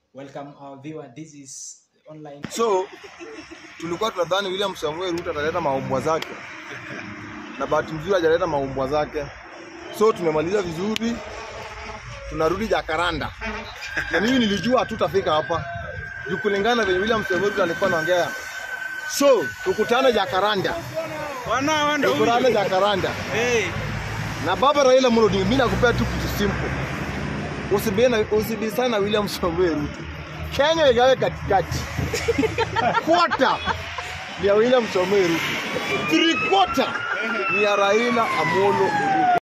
Welcome our viewer. This is online. So tulikuwa tunadhani William Samuel Ruto ataleta maumbwa zake, na bahati nzuri hajaleta maumbwa zake. So tumemaliza vizuri, tunarudi Jakaranda, na mimi nilijua hatutafika hapa juu kulingana na venye William Samuel Ruto alikuwa anaongea. So tukutane Jakaranda, Wana wanda tukutane Jakaranda Hey. na baba Raila Amolo Odinga. Mimi nakupea tu kitu simple, usibena usibisana na William Samuel Ruto. Kenya igawe katikati quarter ni ya William Samoei Ruto, three quarter ni ya Raila Amolo Odinga.